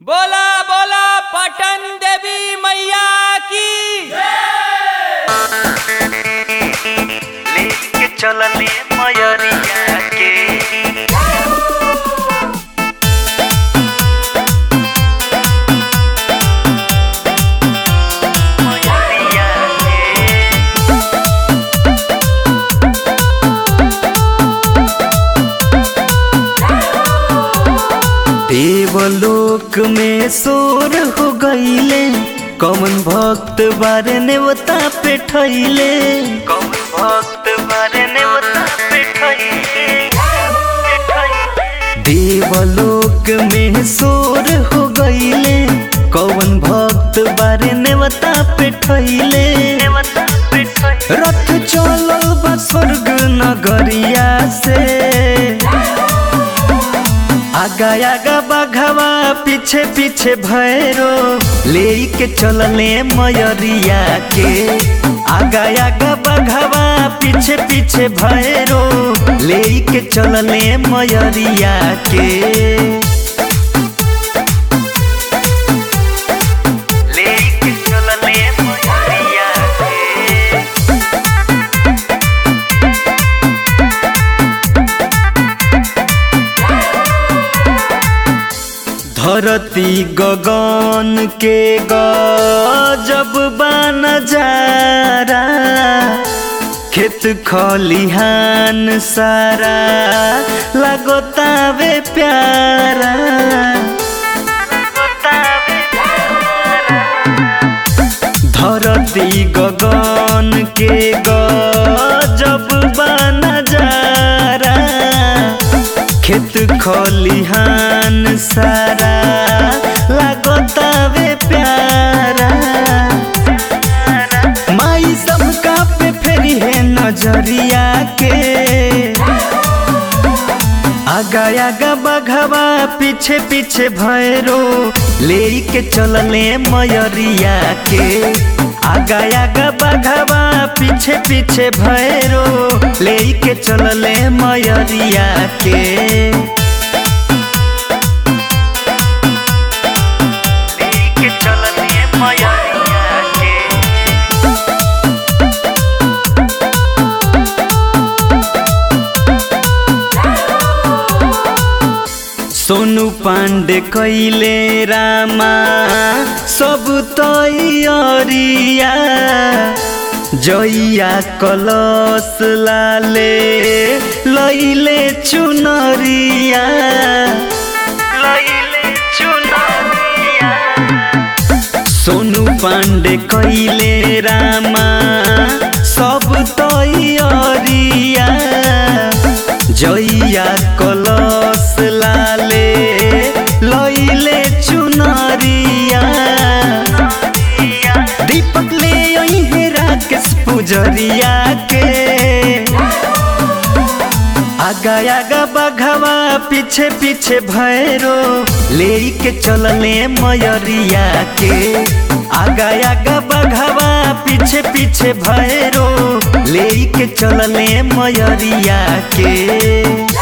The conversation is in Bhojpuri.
बोला बोला पटन देवी मैया की लेके चलले मयरिया के मयरिया के देवलोक में शोर हो गईले कौन भक्त बारे नेवता पे ठैले कौन भक्त बारे ने बता पे ठइले पे ठइले देवलोक में शोर हो गईले कौन भक्त बारे नेवता पे ठैले ने बता पे ठइले रथ चलल बा स्वर्ग नगरिया से आगा आगा बघवा पीछे पीछे भैरो ले के चलले मयरिया के आगा आगा बघवा पीछे पीछे भैरो ले के चलले मयरिया के लेके चलले मयरिया के धरती गगन के गजब बन जारा खेत खलिहान सारा लगोतावे प्यारा बतावे धरती गगन के गजब बन जारा खेत खलिहान सारा लगोतावे प्यारा माई सबका पे फेरी है नजरिया के आगा आगा बघवा पीछे पीछे भैरो ले के चलले मयरिया के आगा आगा बघवा पीछे पीछे भैरो ले के चलले मयरिया के लेके चलले मयरिया के सोनू पांडे कैले रामा सब तैयारिया जइया कलश लाले लैले चुनरिया लइले चुनरिया सोनू पांडे कैले रामा सब तैयारिया जइया कलश लाले लैले चुनरिया दीपक ले अइहे राकेश पुजरिया के आगा आगा बघवा पीछे पीछे भैरो ले के चलले मयरिया के आगा आगा बघवा पीछे पीछे भैरो ले के चलले मयरिया के